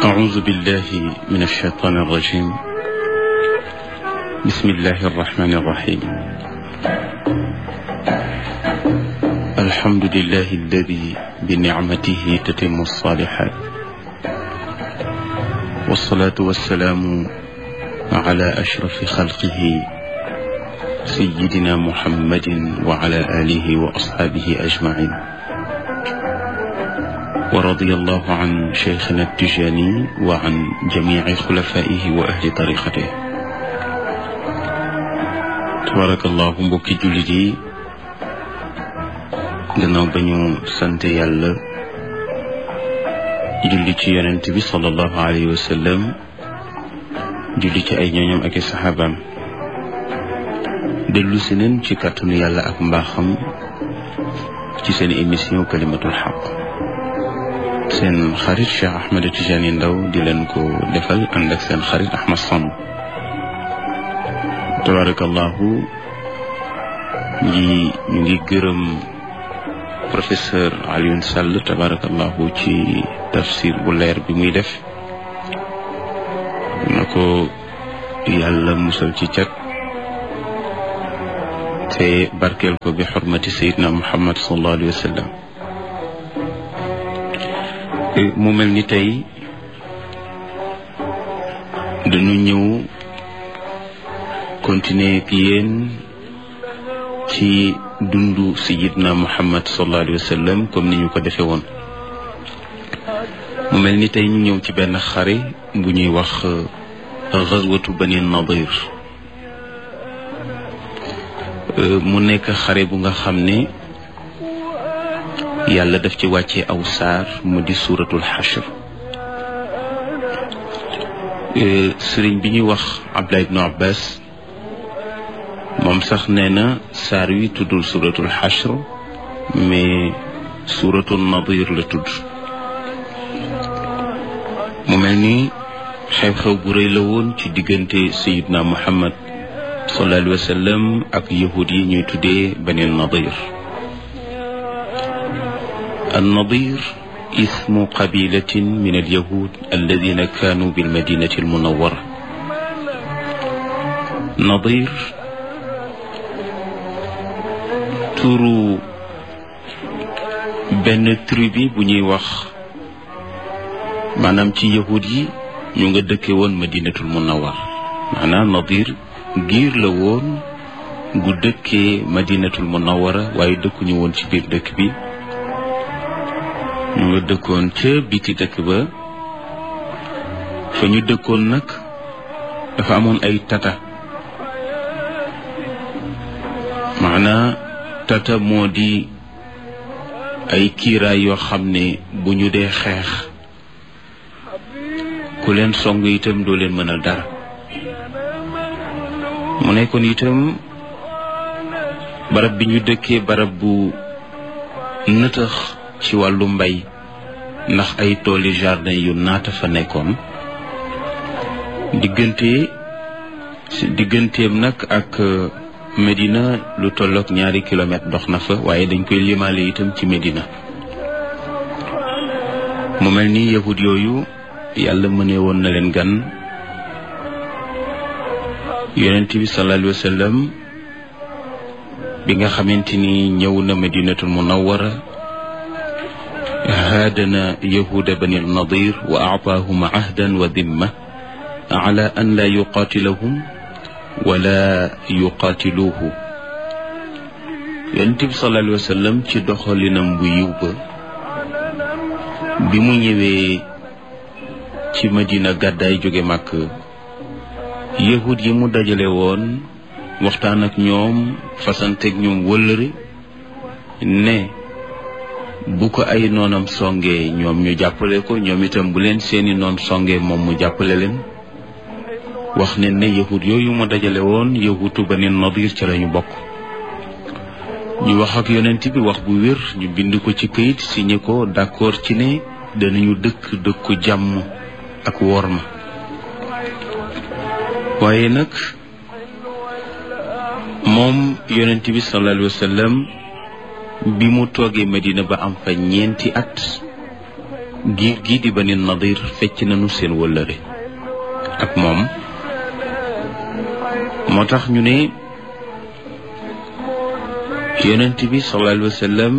أعوذ بالله من الشيطان الرجيم بسم الله الرحمن الرحيم الحمد لله الذي بنعمته تتم الصالحات والصلاة والسلام على أشرف خلقه سيدنا محمد وعلى آله وأصحابه أجمعين ورضي الله عن شيخنا التجاني وعن جميع خلفائه وأهل طريقته تبارك الله mbokki jullit yi gannaaw ba ñu sant yàlla julli ci yonent bi sallallahu alayhi wa sallam julli ci ay ñooñam ak i saxaabaam dellu si neen ci kàttanu yàlla ak mbaaxam ci seen émission kalimatul xaq seen xarit Cheikh Ahmed Tidiane Ndao di leen ko defal ànd ak seen xarit Ahmad Samb tabarakallahu ñi ñu ngi gërëm professeur Alioune Sall tabarakallahu ci tafsir bu leer bi muy def na ko yàlla musal ci cat te barkeel ko bi xormati sayidna muhammad sallallahu alayhi wa sallam mu mel ni tey dañu ñëw continuer ak yéen ci dundu sayidna muhammad sallallahu alayhi wa sallam comme ni ñu ko defee woon mu mel ni tey ñu ñëw ci benn xare bu ñuy wax gazwatu bani nadir mu nekk xare bu nga xam ne yàlla daf ci wàcce aw saar mu di suuratul xashr sëriñ bi ñuy wax Abdullah ibnu Abbas moom sax nee na saar wi tuddul suuratul xashr mais suuratul nadir la tudd mu mel ni xew-xew bu rëy la woon ci diggante sayidna Muhammad sallallahu alayhi wa sallam ak yahud yi ñuy tuddee bani nadir النضير اسم قبيلة من اليهود الذين كانوا بالمدينة المنورة نضير turu benn tribu bu ñuy wax maanaam ci yahud yi ñu nga dëkke woon madinatul munawar maanaam nadir giir la woon gu dëkkee madinatul munawara waaye dëkkuñu woon ci biir dëkk bi ñu nga dëkkoon ca biti dëkk ba fa ñu dëkkoon nag dafa amoon ay tata maanaa tata moo di ay kiiraay yoo xam ne bu ñu dee xeex ku leen song itam doo leen mënal dara mu nekkoon itam barab bi ñu dëkkee barab bu nëtëx ci wàllu mbay ndax ay tooli jardin yu naata fa nekkoon diggante digganteem nag ak Medina lu tollook ñaari kilomètre dox na fa waaye dañ koy limaale itam ci Medina mu mel ni yahud yooyu yàlla mëne woon na leen gan yonent bi sallallahu alayhi wa sallam bi nga xamante ni ñëw na Medinatul Munawwara haadana yahuda bani nadir wa aataahum ahdan wa dimma ala an laa yuqaatilahum wala yuqaatiluuhu yonent bi sallallahu alayhi wa sallam ci doxalinam bu yiw ba bi mu ñëwee ci madina gàddaay jóge màkk yahud yi mu dajale woon waxtaan ak ñoom fasanteeg ñoom wëllëre ne bu ko ay noonam songee ñoom ñu jàppale ko ñoom itam bu leen seeni noon songee moom mu jàppale leen wax ne ne yahud yooyu mu dajale woon yahutu bani nadir ci lañu bokk ñu wax ak yonent bi wax bu wér ñu bind ko ci këyit signé ko d'accord ci ne danañu dëkk dëkku jàmm ak worma waaye nag moom yonent bi sallallahu alayhi wa sallam bi mu toogee Medina ba am fa ñeenti at giir gii di bani nadir fecc nañu seen wëllëre ak moom moo tax ñu ne yonent bi sallallahu alayhi wa sallam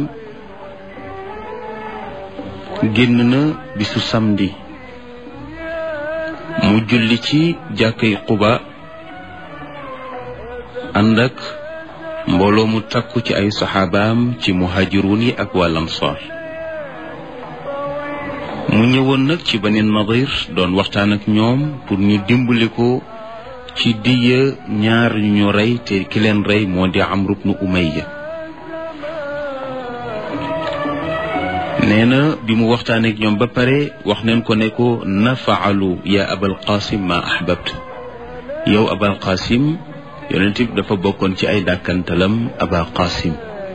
génn na bisu samedi mu julli ci jàkkay Quba ànd ak mbooloo mu takku ci ay saxaabaam ci muhaajiruun yi ak waa Ansaar mu ñëwoon nag ci Bani Nadir doon waxtaan ak ñoom pour ñu dimbali ko ci diya ñaar ñu rey te ki leen rey moo di Amru bnu Umayya nee na bi mu waxtaan ak ñoom ba pare wax neen ko ne ko nafaalu ya abal qasim ma ahbabt yow abal qasim yonent bi dafa bokkoon ci ay dàkkantalam aba qasim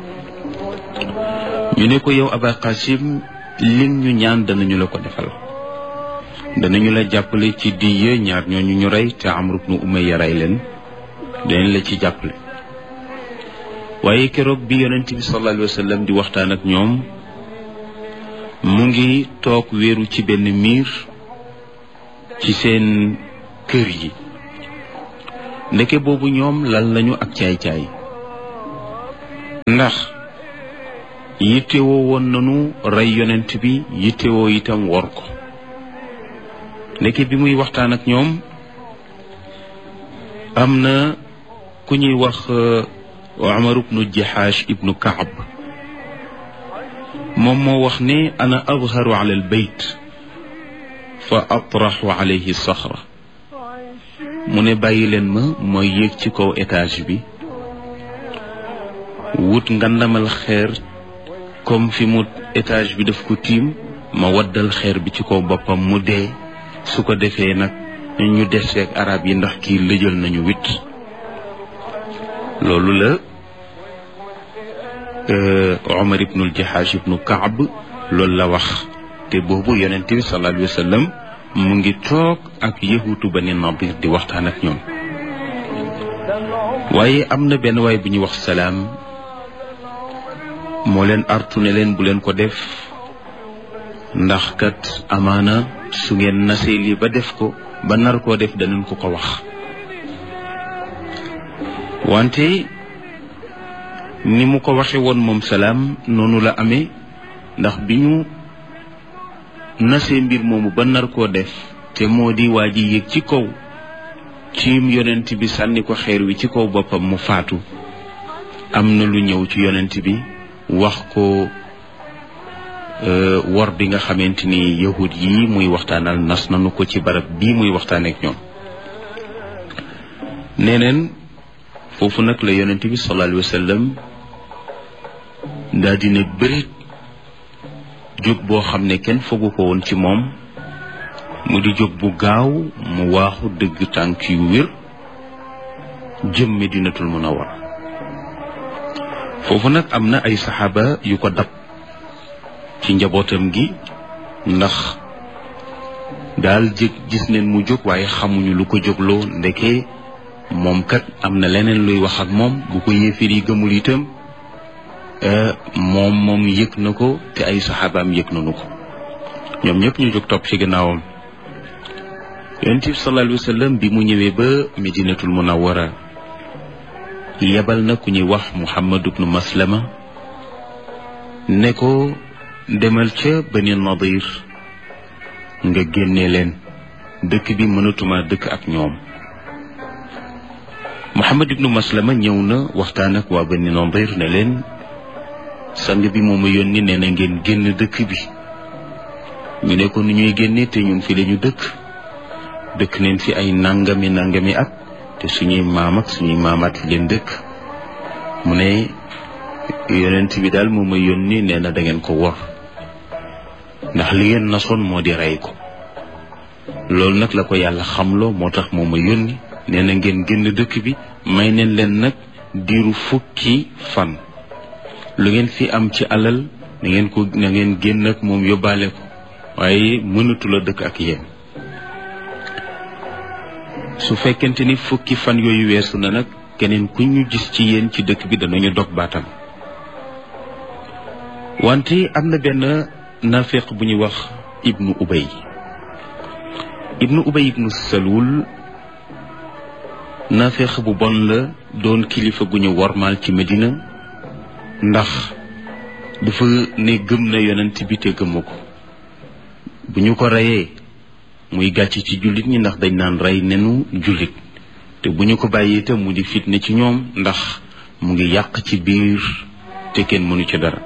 ñu ne ko yow aba qasim lim ñu ñaan danañu la ko defal danañu la jàppale ci diya ñaar ñooñu ñu rey te Amru bnu Umayya rey leen danañ la ci jàppale waaye keroog bi yonent bi sallallahu alayhi wa sallam di waxtaan ak ñoom mu ngi toog wéeru ci benn miir ci seen kër yi ndeke boobu ñoom lal nañu ak caay-caay ndax yittewoo woon nañu rey yonent bi yittewoo itam wor ko ndeke bi muy waxtaan ak ñoom am na ku ñuy wax Umar ibnu Jahash ibnu Kaab moom moo wax ne ana adharu ala albayt fa atraxu alayhi saxra mu ne bàyyi leen ma mooy yéeg ci kaw étage bi wut ngandamal xeer comme fi mu étage bi daf ko tiim ma waddal xeer bi ci kaw boppam mu dee su ko defee nag ñu deseeg arab yi ndax kii lëjal nañu wit loolu la Omar ibnul Jahash ibnu Kaab loolu la wax te boobu yonent bi sallallahu alayhi wa sallam mu ngi toog ak yahuutu Bani Nadir di waxtaan ak ñoom waaye am na benn waay bu ñuy wax salaam moo leen artu ne leen bu leen ko def ndax kat amaana su ngeen nasee lii ba def ko ba nar koo def danañ ko ko wax wante ni mu ko waxe woon moom salaam noonu la amee ndax bi ñu nasee mbir moomu ba nar koo def te moo di waa ji yéeg ci kaw ciim yonent bi sànni ko xeer wi ci kaw boppam mu faatu am na lu ñëw ci yonent bi wax ko wor bi nga xamante ni yahud yi muy waxtaanal nas nanu ko ci barab bii muy waxtaan ak ñoom neneen foofu nag la yonent bi sallallahu alayhi wa sallam daa dina bërit jóg boo xam ne kenn fogu ko woon ci moom mu di jóg bu gaaw mu waaxu dëgg tànk yu wér jëm Medinatul Munawwara foofu nag am na ay saxaaba yu ko dab ci njabootam gi ndax daal jëg gis neen mu jóg waaye xamuñu lu ko jógloo ndeke moom kat am na leneen luy wax ak moom bu ko yéefir yi gëmul itam moom moom yëg na ko te ay saxaabaam yëg nañu ko ñoom ñëpp ñu jóg topp ci gannaawam yonent bi sallallahu alayhi wa sallam bi mu ñëwee ba medinatul munawwara yebal na ku ñuy wax muhammad ibnu maslama ne ko demal ca bani nadir nga génne leen dëkk bi mënatuma dëkk ak ñoom muhammad ibnu maslama ñëw na waxtaan ak waa bani nadir ne leen sang bi mooma yónni nee na ngeen génn dëkk bi ñu ne ko nu ñuy génne te ñun fi lañu dëkk dëkk neen fi ay nangami nangami at te suñuy maam ak suñuy maamaat fi leen dëkk mu ne yonent bi daal mooma yónni nee na da ngeen ko wor ndax li ngeen nasoon moo di rey ko loolu nag la ko yàlla xamloo moo tax mooma yónni nee na ngeen génn dëkk bi may neen leen nag diiru fukki fan lu ngeen fi am ci alal na ngeen ko na ngeen génn ak moom yóbbaale ko waaye mënatu la dëkk ak yéen su fekkente ni fukki fan yooyu weesu na nag keneen ku ñu gis ci yéen ci dëkk bi danañu dog baatam wante am na benn nafiq bu ñuy wax ibnu ubay ibnu ubay ibnu salul naafeex bu bon la doon kilifa gu ñu wormaal ci medina ndax dafa ne gëm na yonent bi te gëmu ko bu ñu ko reyee muy gàcc ci jullit ñi ndax dañ naan rey nenu jullit te bu ñu ko bàyyee te mu di fitne ci ñoom ndax mu ngi yàq ci biir te kenn mënu ci dara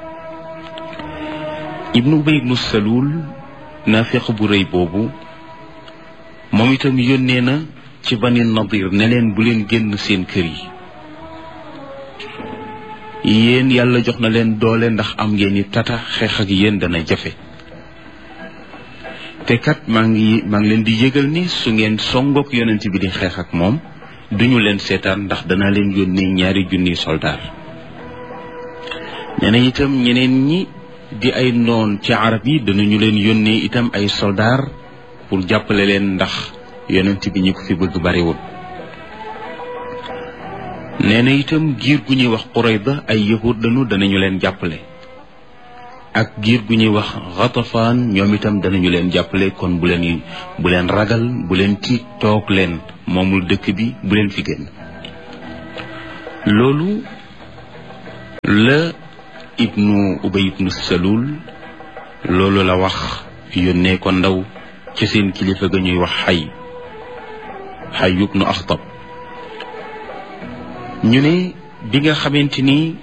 ibnu ubay ibnu salul naafeq bu rëy boobu moom itam yónnee na ci bani nadir ne leen bu leen génn seen kër yi yéen yàlla jox na leen doole ndax am ngeen ni tata xeex ak yéen dana jafe te kat maa ngi maa ngi leen di yëgal ni su ngeen songook yonent bi di xeex ak moom duñu leen seetaan ndax danaa leen yónnee ñaari junniy soldaar nee na itam ñeneen ñi di ay noon ci arab yi danañu leen yónnee itam ay soldaar pour jàppale leen ndax yonent bi ñi ko fi bëgg bariwul nee na itam giir gu ñuy wax Qurayda ay yahud lañu danañu leen jàppale ak giir gu ñuy wax Ghatafaan ñoom itam danañu leen jàppale kon bu leen bu leen ragal bu leen tiit toog leen moomul dëkk bi bu leen fi génn loolu la ibnu ubay ibnu salul loolu la wax yónnee ko ndaw ci seen kilifa ga ñuy wax xay xay ibnu axtab ñu ne bi nga xamante ni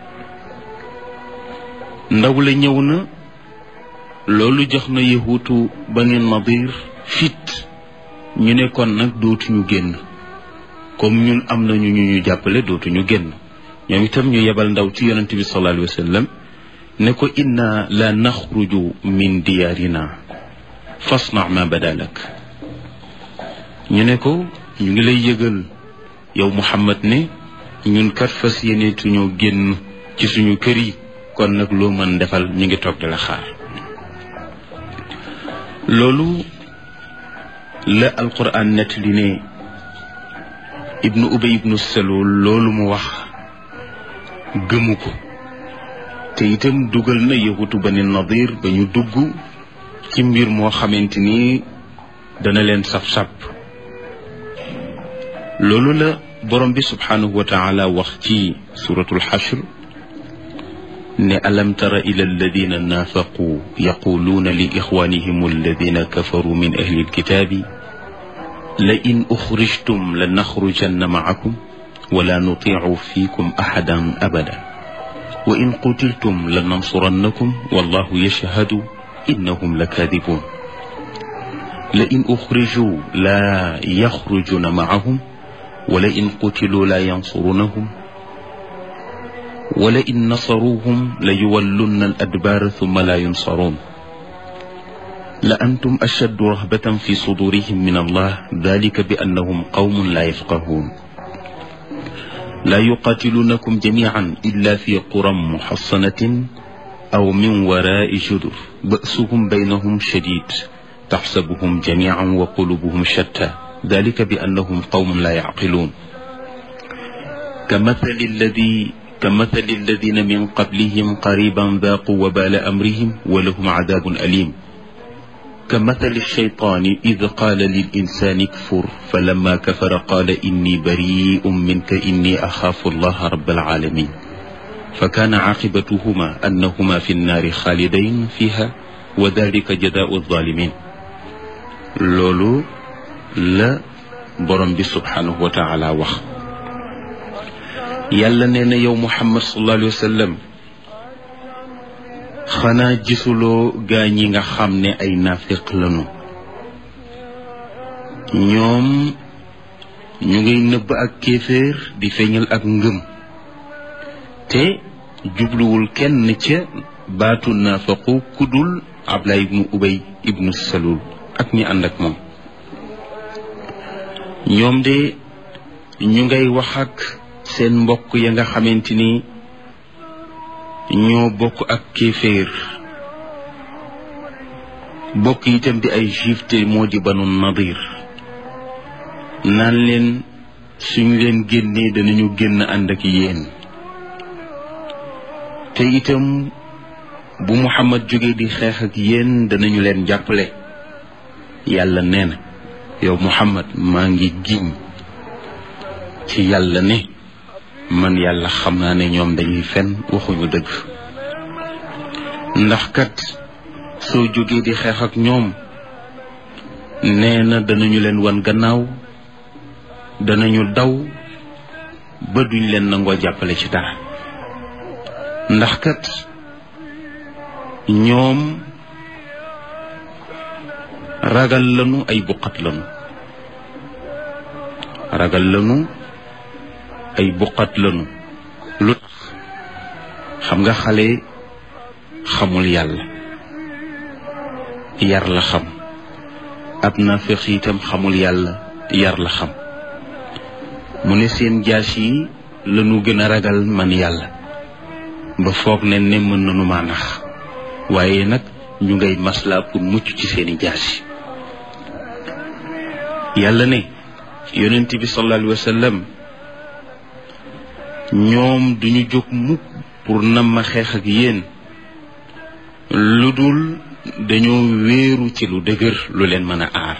ndaw la ñëw na loolu jox na yahuutu bani nadir fit ñu ne kon nag dootuñu génn comme ñun am nañu ñu ñu jàppale dootuñu génn ñoom itam ñu yebal ndaw ci yonente bi sallallahu alayhi wa sallam ne ko inna la naxruju min diyaarina fasna ma badalak ñu ne ko ñu ngi lay yëgal yow muhammad ne ñun kat fas yéeneetuñoo génn ci suñu kër yi kon nag loo mën defal ñu ngi toog di la xaar loolu la alquran nettali ne ibnu ubay ibnu salul loolu mu wax gëmu ko te itam dugal na yahutu bani nadir ba ñu dugg ci mbir moo xamante ni dana leen saf-sàpp loolu la borom bi subhanahu wa taala wax ci suratul xashr ne alam tara ila alladina naafaqu yaquluuna li ixwanihim alladina kafaru min ahli alkitaabi la in uxrijtum la naxrujanna maakum wala nutiicu fiikum axadan abada wa in qutiltum la nansurannakum wallahu yashhadu innahum la kaadibuun la in uxrijuu la yaxrujuna maahum wala in qutiluu la yansurunahum wala in nasaruuhum la yuwallunna al adbaara thumma la yunsaruun la antum ashaddu rahbatan fi sudurihim min allah dalika bi annahum qawmun la yafqahuun لا يقاتلونكم جميعا إلا في قرى محصنة أو من وراء جدر بأسهم بينهم شديد تحسبهم جميعا وقلوبهم شتى ذلك بأنهم قوم لا يعقلون كمثل الذي كمثل الذين من قبلهم قريبا ذاقوا وبال أمرهم ولهم عذاب أليم كمثل الشيطان إذ قال للإنسان اكفر فلما كفر قال إني بريء منك إني أخاف الله رب العالمين فكان عاقبتهما أنهما في النار خالدين فيها وذلك جزاء الظالمين لولو لا برم بي سبحانه وتعالى وخ يلا نينا يوم محمد صلى الله عليه وسلم xanaa gisuloo gaa ñi nga xam ne ay nafiq lañu ñoom ñu ngay nëbb ak kéeféer di feeñal ak ngëm te jubluwul kenn ca baatu naafaqu kudul Ablaay ibnu Ubay ibnu Salul ak ñi ànd ak moom ñoom de ñu ngay wax ak seen mbokk ya nga xamante ni ñoo bokk ak kéeféer bokk itam di ay juif te moo di banu nadir naan leen suñ leen génnee danañu génn ànd ak yéen te itam bu muhammad jógee di xeex ak yéen danañu leen jàppale yàlla nee na yow muhammad maa ngi giñ ci yàlla ne man yàlla xam naa ne ñoom dañuy fen waxuñu dëgg ndax kat soo jógee di xeex ak ñoom nee na danañu leen wan gannaaw danañu daw ba duñ leen nangoo jàppale ci dara ndax kat ñoom ragal lanu ay buqat lanu ragal lanu ay buqat lanu lu tax xam nga xale xamul yàlla yar la xam ab naafeq itam xamul yàlla yar la xam mu ne seen jaas yi lanu gën a ragal man yàlla ba foog ne ne mën nanu maa nax waaye nag ñu ngay maslaa pour mucc ci seeni jaas yi yàlla ne yonent bi sallallahu alayhi wa sallam ñoom duñu jóg mukk pour nam ma xeex ak yéen lu dul dañoo wéeru ci lu dëgër lu leen mën a aar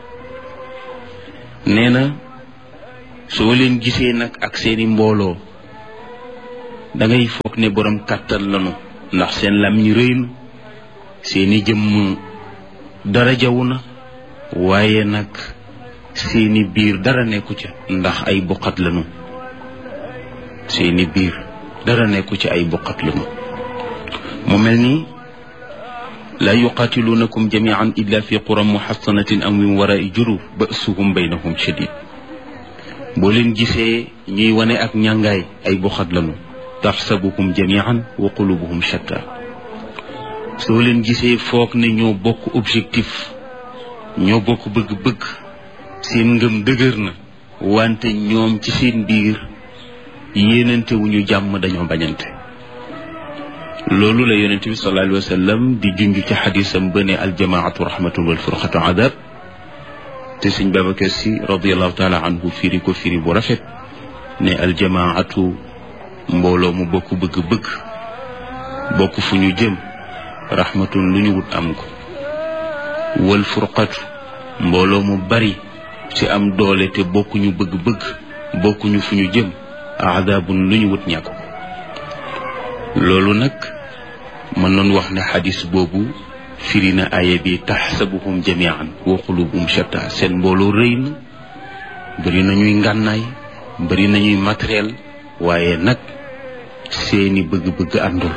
nee na soo leen gisee nag ak seeni mbooloo dangay foog ne borom kàttan lanu ndax seen lam ñi rëy na seeni jëmm dara jawu na waaye nag seeni biir dara nekku ca ndax ay buqat lanu seeni biir dara nekku ci ay buqat lanu mu mel ni laa yuqaatiluunakum jamian illa fi quran muhassanatin am min warai juruf basuhum baynahum shadid boo leen gisee ñuy wane ak ñàngaay ay buxat lanu taxsabuhum jamian wa qulubuhum shatta soo leen gisee foog ne ñoo bokk objectif ñoo bokk bëgg-bëgg seen ngëm dëgër na wante ñoom ci seen biir yéenante wu ñu jàmm dañoo bañante loolu la yonent bi sallallahu alayhi wa sallam di junj ci xadisam ba ne aljamaatu rahmatun wal furqatu adab te sëñ Babacar si radiallahu taala anhu firi ko firi bu rafet ne aljamaatu mbooloo mu bokk bëgg-bëgg bokk fu ñu jëm rahmatun lu ñu wut am ko wal furqatu mbooloo mu bari ci am doole te bokkuñu bëgg-bëgg bokkuñu fu ñu jëm adabun lu ñu wut ñàkk ko loolu nag mën noon wax ne xadis boobu firi na aaya bi taxsabuhum jamian wa qulubuhum shatta seen mbooloo rëy na bëri nañuy ngànnaay bëri nañuy matériel waaye nag seeni bëgg-bëgg àndul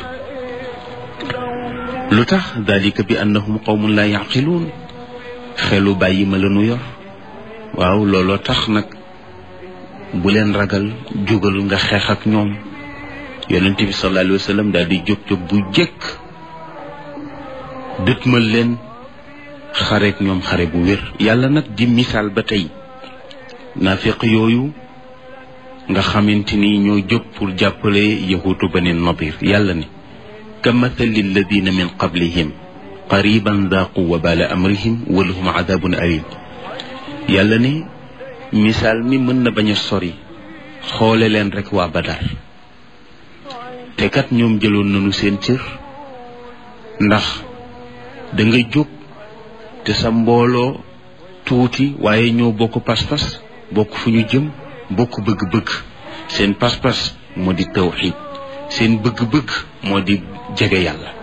lu tax dalika bi annahum qawmun la yaqiluun xelu bàyyi ma lanu yor waaw looloo tax nag bu leen ragal jógal nga xeex ak ñoom yonent bi sallallahu alayhi wa sallam daal di jóg jóg bu jëkk dëtmal leen xareek ñoom xare bu wér yàlla nag di misaal ba tey naafiq yooyu nga xamante ni ñoo jóg pour jàppale yahuutu bani nadir yàlla ne ka mathali alladina min qablihim qariban daaqu wabala amrihim wa lahum adabun alim yàlla ne misaal mi mën na bañ a sori xoole leen rek waa badar te kat ñoom jëloon nañu seen cër ndax da nga jóg te sa mbooloo tuuti waaye ñoo bokk pas-pas bokk fu ñu jëm bokk bëgg-bëgg seen pas-pas moo di tawxiid seen bëgg-bëgg moo di jege yàlla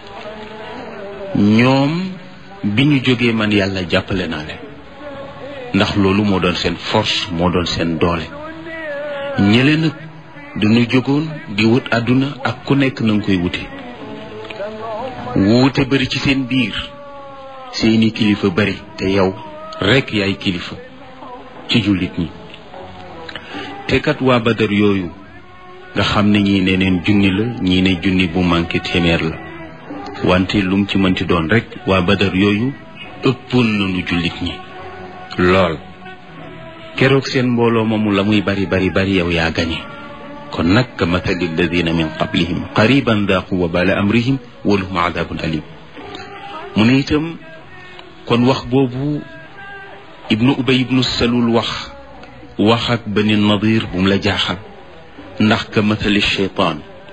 ñoom bi ñu jógee man yàlla jàppale naa leen ndax loolu moo doon seen force moo doon seen doole ñële nag dañu jógoon di wut àdduna ak ku nekk na nga koy wute wuute bari ci seen biir seeni kilifa bari te yow rekk yaay kilifa ci jullit ñi te kat waa badar yooyu nga xam ne ñii ne neen junni la ñii ne junni bu manqué téeméer la wante lum ci mënti doon rekk waa badar yooyu ëppoon nañu jullit ñi lool keroog seen mbooloo moomu la muy bari bari bari yow yaa gañe kon nag ka mathali alladina min qablihim qariban daaqu wa bala amrihim wa lahum adabun alim mu ne itam kon wax boobu ibnu ubay ibnu salul wax wax ak bani nadir bu mu la jaaxal ndax ka mathali cheytaan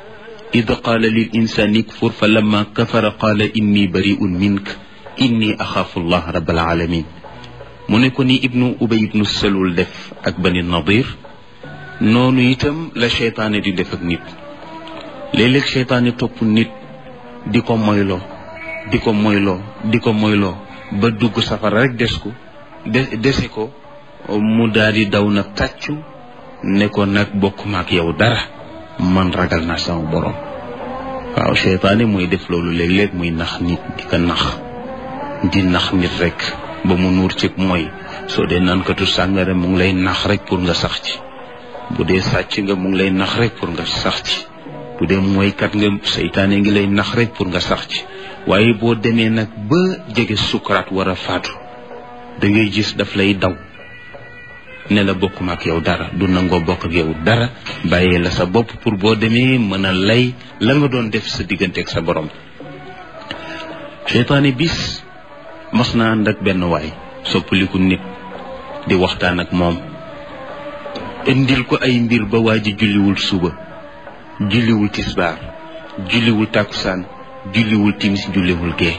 id qaala lil insani kfur fa lamma kafara qaala inni bariun mink inni axaafu llah rabbal alamin mu ne ko ni ibnu ubay ibnu salul def ak bani nadir noonu itam la cheytaane di def ak nit léeg-léeg cheytaane topp nit di ko moyloo di ko moyloo di ko moyloo ba dugg safara rek des ko de dese ko mu daal di daw nag tàccu ne ko nag bokk maak yow dara man ragal naa sama borom waaw cheytaane mooy def loolu léeg-léeg muy nax nit di ko nax di nax nit rek ba mu nuur ci mooy soo dee naankatu sàngara mu ngi lay nax rek pour nga sax ci bu dee sàcc nga mu ngi lay nax rek pour nga sax ci bu dee mooykat nga seytaane ngi lay nax rek pour nga sax ci waaye boo demee nag ba jege sukaraat war a faatu da ngay gis daf lay daw ne la bokkuma ak yow dara du nangoo bokk ak yow dara bàyyee la sa bopp pour boo demee mën a lay la nga doon def sa diggante ak sa borom seytaane bis mas naa ànd ak benn waay soppaliku nit di waxtaan ak moom indil ko ay mbir ba waa ji julliwul suba julliwul tisbaar julliwul tàkkusaan julliwul timis julliwul gee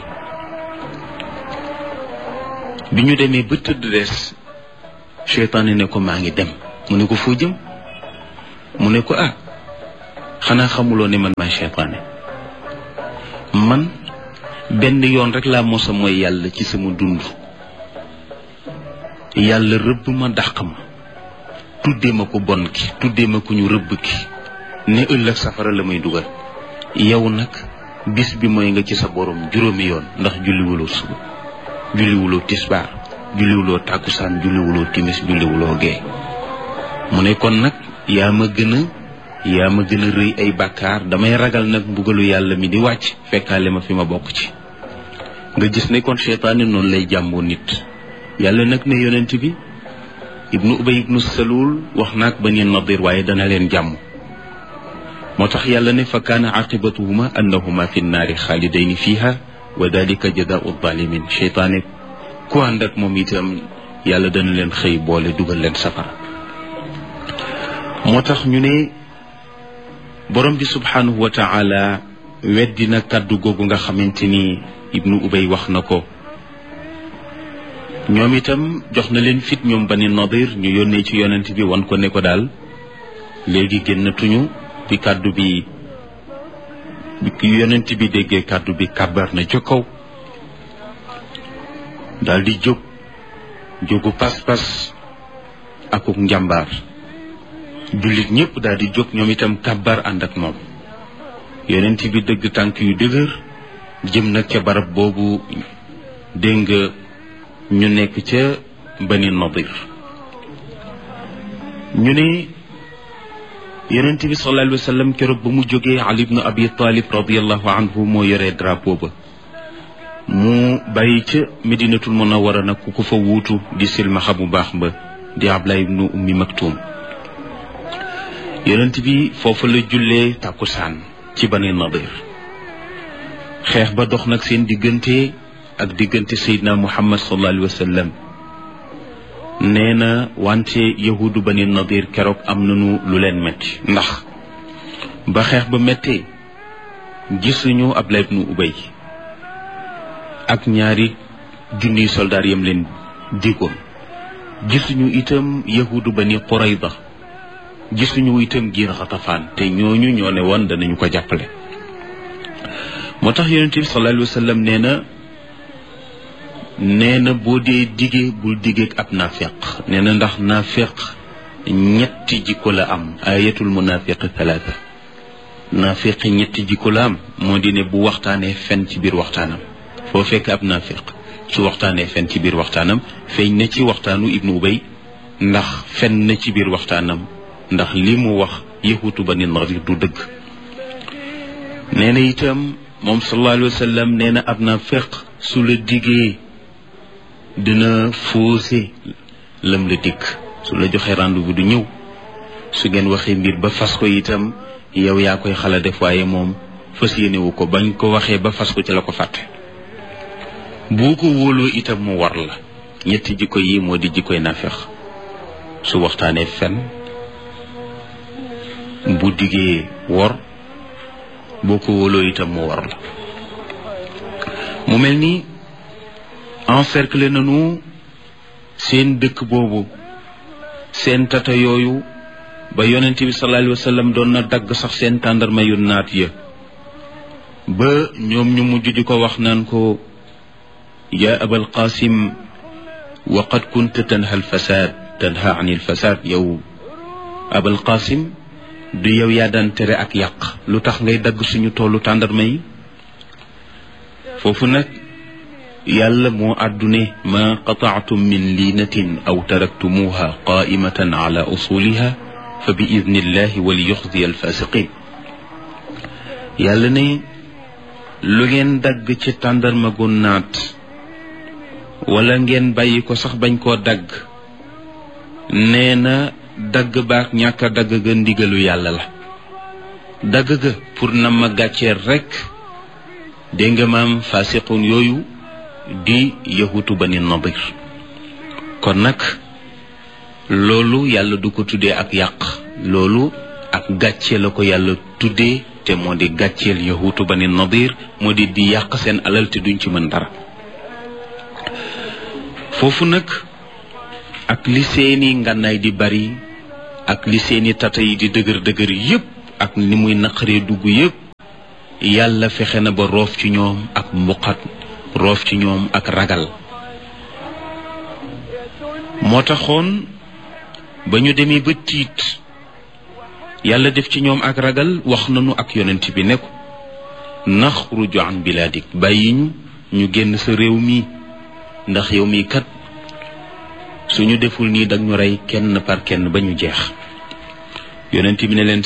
bi ñu demee ba tëdd des seytaane ne ko maa ngi dem mu ne ko foo jëm mu ne ko ah xanaa xamuloo ne man maay seytaane man benn yoon rek laa mosa mooy yàlla ci sama dund yàlla rëbb ma dàq ma tuddee ma ko bon ki tuddee ma ko ñu rëbb ki ne ëllëg safara la may dugal yow nag bis bi mooy nga ci sa borom juróomi yoon ndax julliwuloo suba julliwuloo tisbaar julliwuloo tàkkusaan julliwuloo timis julliwuloo gee mu ne kon nag yaa ma gën a yaa ma gën a rëy ay bàkkaar damay ragal nag mbugalu yàlla mi di wàcc fekkaale ma fi ma bokk ci nga gis ne kon seytaane noonu lay jàmboo nit yàlla nag ne yonent bi ibnu ubay ibnu salul wax naag bani nadir waaye dana leen jàmm moo tax yàlla ne fa kaana aqibatuhuma annahuma fi nnaari xaalidayni fiha wa dalika jazaau zalimin seytaane ku ànd ak moom itam yàlla dana leen xëy boole dugal leen safara moo tax ñu ne borom bi subhanahu wa taala weddi na kàddu googu nga xamante ni ibnu ubay wax na ko ñoom itam jox na leen fit ñoom bani nadir ñu yónnee ci yonent bi wan ko ne ko daal léegi génnatuñu bi kàddu bi bi yonent bi déggee kàddu bi kàbbar na ca kaw daal di jóg jógu pas-pas akuk njàmbaar jullit ñëpp daal di jóg ñoom itam kàbbar ànd ak moom yonent bi dëgg tànk yu dëgër jëm nag ca barab boobu dégg nga ñu nekk ca bani nadir ñu ne yonent bi sallallahu alayhi wa sallam keroog ba mu jógee ali ibnu abi talib radiallahu anhu moo yoree drapeau ba mu bàyyi ca medinatul munawara nag ku ko fa wuutu di silmaxa bu baax ba di ablaay ibnu ummi maktum yonent bi foofa la jullee tàkkusaan ci bani nadir xeex ba dox nag seen diggante ak diggante seydina muhammad sallallahu alayhi wa sallam nee na wante yahudu bani nadir keroog am nañu lu leen metti ndax ba xeex ba méttee gisuñu ablaay ibnu ubay ak ñaari junniy soldaar yam leen digoon gisuñu itam yahudu bani qurayda gisuñu itam giir xatafaan te ñooñu ñoo ne woon danañu ko jàppale moo tax yonent bi sallallahu alayhi wa sallam nee na nee na boo dee digee bul digeeg ab naafeq nee na ndax naafeq ñetti jikko la am ayatul munafiq talaata naafeq ñetti jikko la am moo di ne bu waxtaanee fen ci biir waxtaanam foo fekk ab naafeq su waxtaanee fen ci biir waxtaanam feeñ na ci waxtaanu ibnu ubay ndax fen na ci biir waxtaanam ndax li mu wax yahutu bani nadir du dëgg nee na itam moom sallallahu alayhi wa sallam nee na ab naafeq su la digee dina faussé lam la dikk su la joxee rendez-vous du ñëw su ngeen waxee mbir ba fas ko itam yow yaa koy xala def waaye moom fas yéenewu ko bañ ko waxee ba fas ko ci la ko fàtte boo ko wóoloo itam mu war la ñetti jikko yi moo di jikkoy nafex su waxtaanee fen bu diggee wor boo ko wóoloo itam mu war la mu mel ni encercler nañu seen dëkk boobu seen tata yooyu ba yonent bi sallallahu alayhi wa sallam doon na dagg sax seen tàndarma yu naat ya ba ñoom ñu mujj di ko wax naan ko yaa abal qasim wa qad kunta tanha al fasad tanha an il fasad yow abal qasim du yow yaa daan tere ak yàq lu tax ngay dagg suñu toolu tàndarma yi foofu nag yàlla moo àddune ma qataatum min liinatin aw taraktumuha qaimatan ala usuliha fa bi idnillahi wali yuxziya alfasiqin yàlla ne lu ngeen dagg ci tàndarma gu naat wala ngeen bàyyi ko sax bañ koo dagg nee na dagg baak ñàkk a dagg ga ndigalu yàlla la dagg ga pour na ma gàcceer rekk dégg nga maam fasiqun yooyu di yahutu bani nadir kon nag loolu yàlla du ko tuddee ak yàq loolu ak gàcce la ko yàlla tuddee te moo di gàcceel yahutu bani nadir moo di di yàq seen alal te duñ ci mën dara foofu nag ak li seeni ngànnaay di bari ak li seeni tata yi di dëgër dëgër yépp ak ni muy naqaree dugg yépp yàlla fexe na ba roof ci ñoom ak mbuqat roof ci ñoom ak ragal moo taxoon ba ñu demee ba tiit yàlla def ci ñoom ak ragal wax nañu ak yonent bi ne ko naxruju an bilaadik bàyyi ñu ñu génn sa réew mi ndax yow mii kat suñu deful nii dag ñu rey kenn par kenn ba ñu jeex yonent bi ne leen